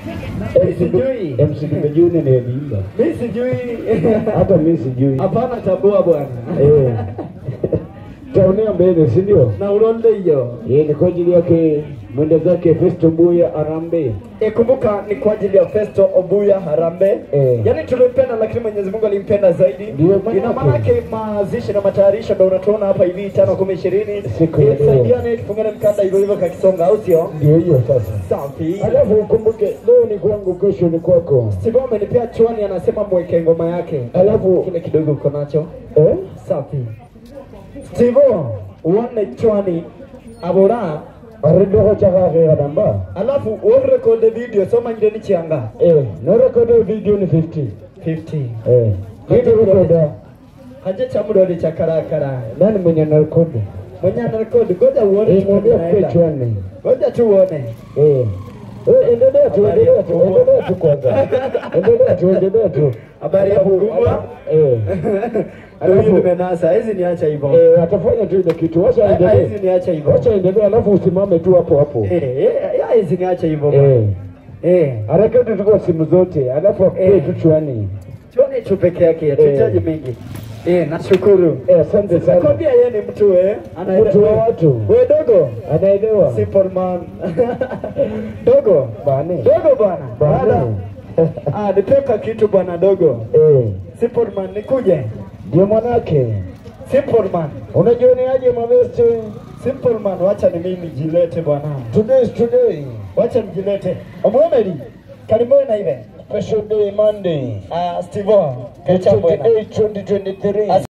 Sijui. MC Kimejuni ni Elimba. Mi sijui. Hata mimi sijui. Hapana tabua bwana. Eh. Taonea mbele, si ndio? Na ulonde hiyo. Yeye ni kwa ajili yake mwenda zake Festo Buya Arambe. E, kumbuka ni kwa ajili ya Festo Obuya Harambe. Eh. Yaani tulimpenda lakini Mwenyezi Mungu alimpenda zaidi. Ndio maana Ina maana yake mazishi na matayarisho ndio unatuona hapa hivi tano kumi ishirini. Siku ya leo. Saidiane tufungane mkanda hivyo hivyo kakisonga au sio? Ndio hiyo sasa. Safi. Alafu ukumbuke leo ni kwangu, kesho ni kwako. Steve amenipea chwani anasema mweke ngoma yake. Alafu Kile kidogo uko nacho. eh? Safi. Steve uone chwani abora Aridoho chakake kadamba. alafu urekode video soma ngireni chianga Eh, no record video ni 50. 50 Eh. Kitu rekoda. haja cha mudode cha karakara Nani mwenye na record? mwenye ana record ngoja uone Eh, mwambie tunaenda. kichwani. ngoja tu uone Eh. Eh, endelea tu, Habari ya endelea tu, kubwa. endelea tu kwanza. Endelea tu, endelea tu. Habari ya Alafu- kubwa. Eh. ndio hiyo Alafu- nimenasa hizi niacha hivyo Eh, atafanya tu ile kitu. Wacha hizi endelee. niacha hivyo Wacha endelee alafu usimame tu hapo hapo. eh eh ya, hizi niacha hivyo Eh. eh Harakati tu kwa simu zote, alafu apige Eh. tu chwani. tuone tu peke yake tuhitaji mingi eh nashukuru Eh, asante sana. Nakwambia yeye ni mtu eh, Mtu wa watu. Wewe dogo, Anaelewa. simple man. dogo, Bane. dogo bwana. Bwana. Bane. Ah, nipeka kitu bwana dogo. Eh. Simple man nikuje. Ndio mwanake. Simple man. Unajioneaje mabeste? Simple man, wacha ni mimi jilete bwana. Today is today. Wacha nijilete. Omwemeri. Karibuni na ile. Special day Monday. Ah, Steve. Kacha bwana. 28 2023.